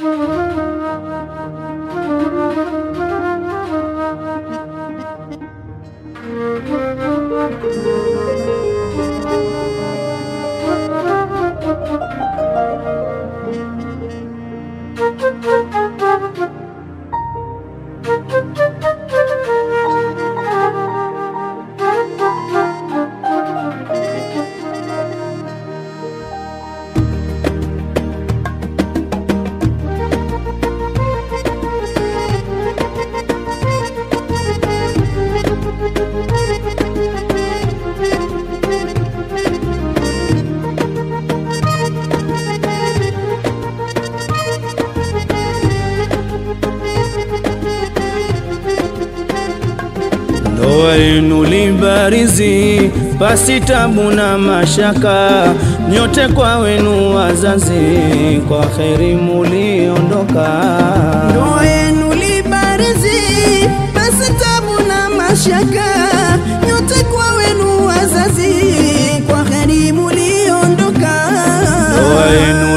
Ndoa yenu libarizi pasi tabu na mashaka, nyote kwa wenu wazazi, kwa kheri muliondoka. Ndoa yenu libarizi, basi tabu na mashaka, nyote kwa wenu wazazi, kwa heri muliondoka. Ndoa yenu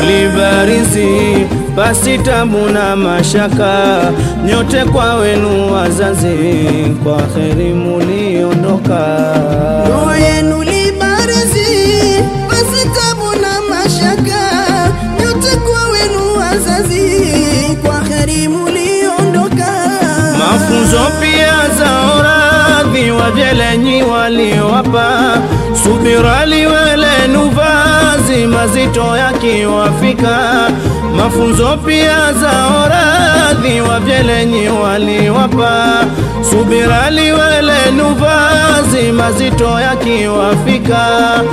libarizi pasi tabu na mashaka, nyote kwa wenu wazazi, kwa kheri muliondoka. Ndoa yenu libarizi, basi tabu na mashaka, nyote kwa wenu wazazi, kwa heri muliondoka. Mafunzo pia za oradhi wajelenyi waliowapa, subira liwelenu vazi mazito yakiwafika. Mafunzo pia za oradhi wajelenyi waliowapa, subira liwelenu vazi mazito yakiwafika.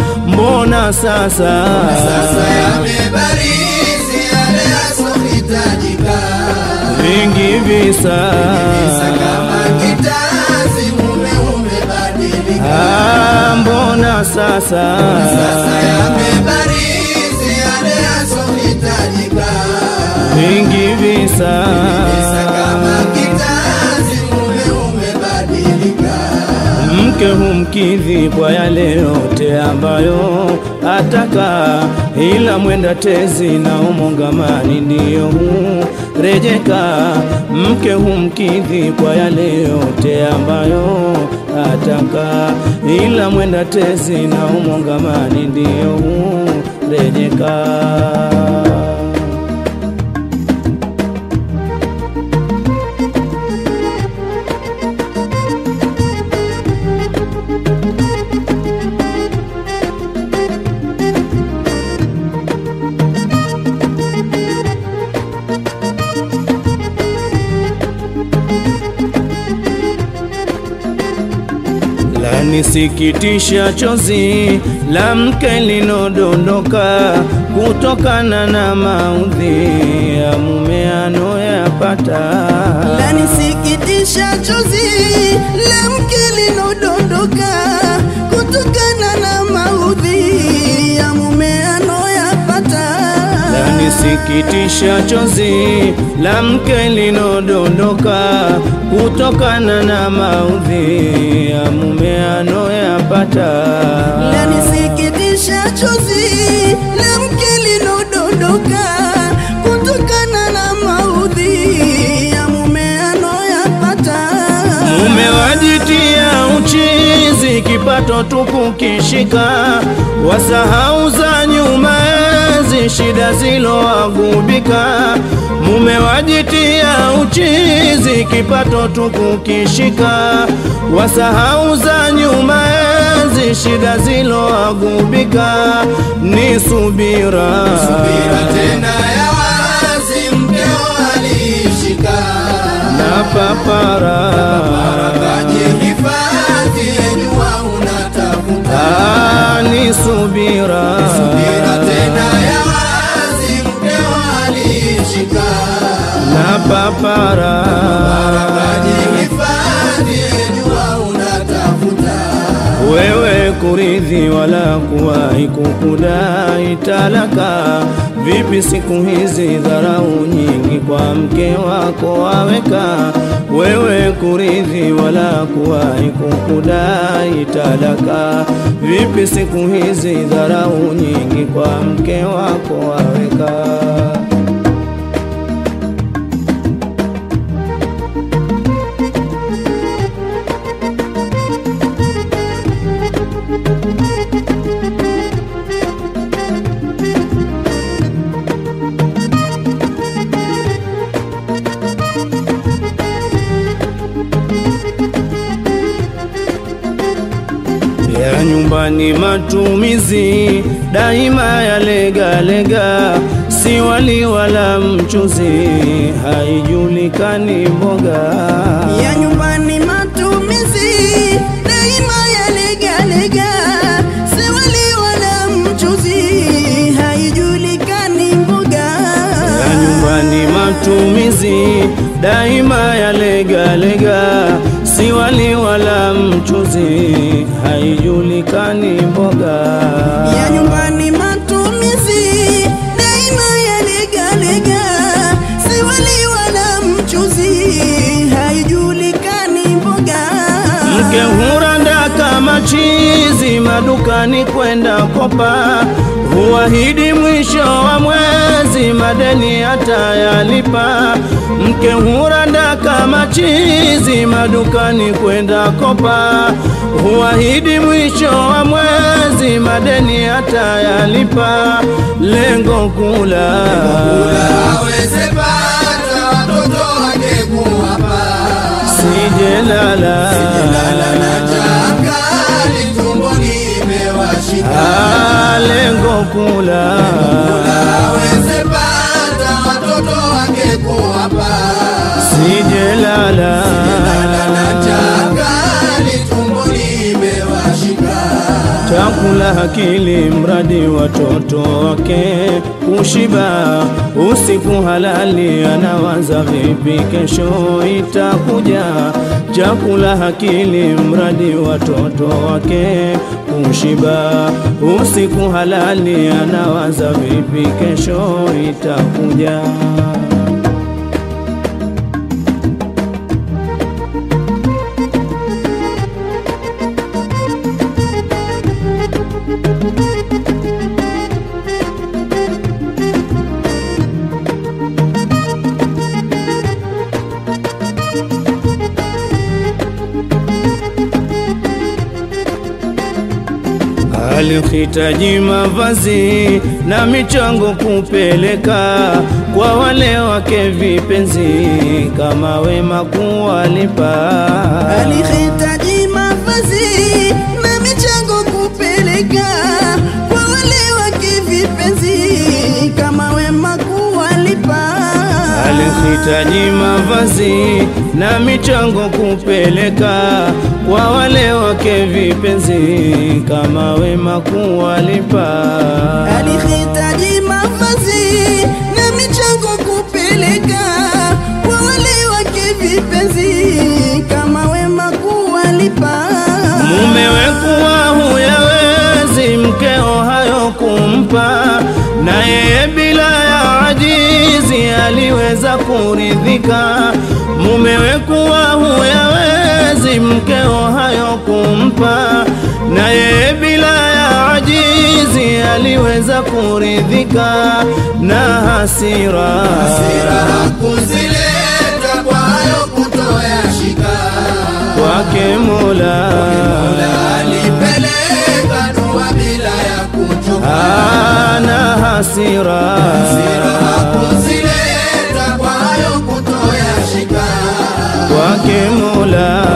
Mbona sasa, Sasa yamebarizi yale yasohitajika, vingi visa Visa kama kitazi mume umebadilika. Ah, mbona sasa Sasa yamebarizi yale yasohitajika, vingi visa Visa kama kitazi mume umebadilika. mke humkidhi kwa yale yote ambayo ataka, ila mwenda tezi na umongamani ndiyo hurejeka. Mke humkidhi kwa yale yote ambayo ataka, ila mwenda tezi na umongamani ndiyo hurejeka. lanisikitisha chozi la mke linodondoka kutokana na maudhi ya mume anoyapata. lanisikitisha chozi la mke linodondoka kutokana na maudhi ya mume anoyapata. Lanisikitisha chozi la mke linodondoka kutokana na maudhi ya mume anoyapata. Lanisikitisha chozi la mke linodondoka kutokana na maudhi ya mume anoyapata. Mume wajitia uchizi, kipato tu kukishika, wasahau za nyuma enzi, shida zilowagubika. Mume wajitia uchizi, kipato tu kukishika, wasahau za nyuma enzi, shida zilowagubika. Ni subira, Subira tena ya wazi mkeo alishika, na papara akajihifadhi jua unatafuta. Ah, ni subira, Subira tena ya wazi mkeo alishika, na papara akajihifadhi jua unatafuta. wewe kuridhi wala kuwahi kukudai talaka. Vipi siku hizi dharau nyingi kwa mke wako waweka, wewe kuridhi wala kuwahi kukudai talaka. Vipi siku hizi dharau nyingi kwa mke wako waweka nyumbani matumizi daima yalegalega, si wali wala mchuzi, haijulikani mboga ya nyumbani matumizi daima yalegalega, si wali wala mchuzi, haijulikani mboga ya nyumbani matumizi daima yalegalega, si wali wala mchuzi, haijulikani mboga ya nyumbani matumizi daima yalegalega, si wali wala mchuzi, haijulikani mboga Mke huranda kama chizi madukani kwenda kopa, huahidi mwisho wa mwezi madeni atayalipa. Mke huranda kama chizi madukani kwenda kopa, huahidi mwisho wa mwezi madeni atayalipa. Lengo kula aweze pata watoto wake kuwapa sijelala na chakali tumboni imewashika Ah, lengo kula aweze pata watoto wake kuwapa sijelala na chakali tumboni imewashika chakula hakili mradi watoto wake kushiba usiku halali anawaza vipi kesho itakuja chakula hakili mradi watoto wake kushiba usiku halali anawaza vipi kesho itakuja alihitaji mavazi na michango kupeleka kwa wale wake vipenzi, kama wema kuwalipa. alihitaji mavazi na michango kupeleka kwa wale wake vipenzi, kama wema kuwalipa. Alihitaji mavazi na michango kupeleka kwa wale wake vipenzi, kama wema kuwalipa. alihitaji mavazi na michango kupeleka kwa wale wake vipenzi, kama wema kuwalipa. Mumewe kuwa huyawezi mkeo hayo kumpa, na yeye bila ya ajizi aliweza kuridhika. Mumewe kuwa huyawezi mkeo hayo kumpa, na yeye bila ya ajizi aliweza kuridhika na hasira, Hasira kuzileta kwa hayo kutoyashika kwake Mola alipeleka dua bila ya kuchoka ana hasira, Hasira kuzileta kwa hayo kutoyashika kwake Mola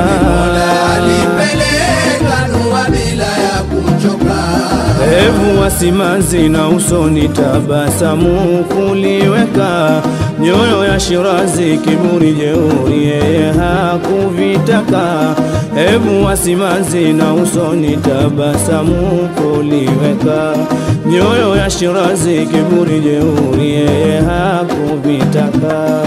alipeleka dua bila ya kuchoka hebu wasimanzi na usoni tabasamu kuliweka nyoyo ya Shirazi kiburi jeuri yeye hakuvitaka hebu wasimanzi na usoni tabasamu kuliweka nyoyo ya Shirazi kiburi jeuri yeye hakuvitaka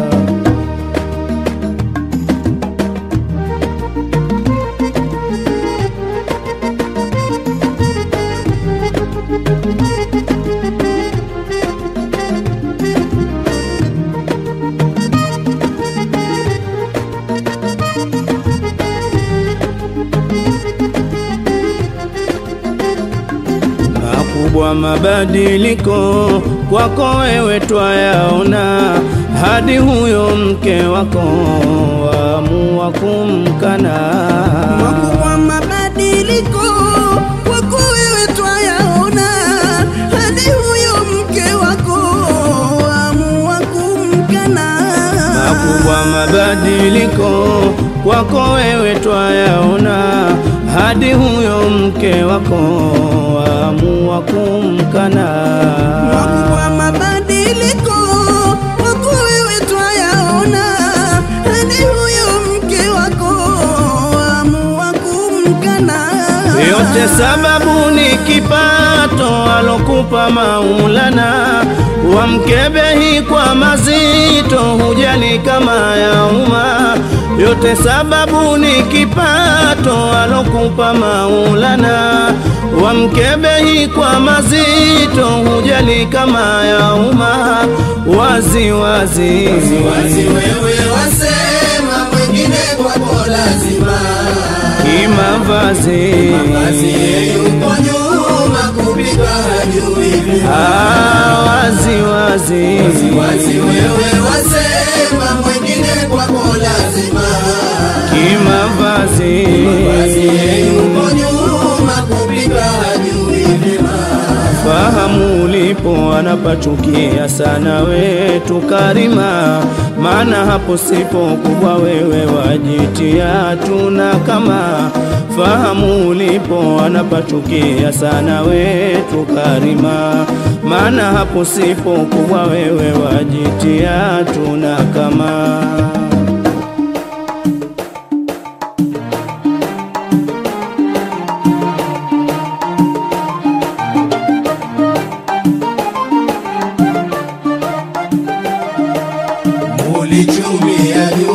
makubwa mabadiliko kwako wewe twayaona, hadi huyo mke wako waamua kumkana. Makubwa mabadiliko kwako wewe twayaona, hadi huyo mke wako amua kumkana. Makubwa mabadiliko kwako wewe twayaona, hadi huyo mke wako waamua kumkana. Makubwa mabadiliko wako wewe twayaona, hadi huyo mke wako amua kumkana. Yote sababu ni kipato alokupa Maulana, wamkebehi kwa mazito, hujali kama ya umma. Yote sababu ni kipato alokupa Maulana, wamkebehi kwa mazito, hujali kama ya umma. Wazi wazi, Wazi wewe wasema mwingine kwako lazima kimavazi Basi yuko nyuma kupika hajui vima Ah, wazi wazi Wazi wewe wasema mwingine kwako lazima kimavazi Basi yuko nyuma kupika hajui vima fahamu ulipo anapachukia sana wetu Karima, maana hapo sipo kubwa wewe wajitia tuna kama fahamu ulipo anapachukia sana wetu Karima, maana hapo sipo kubwa wewe wajitia tuna kama Ulichumia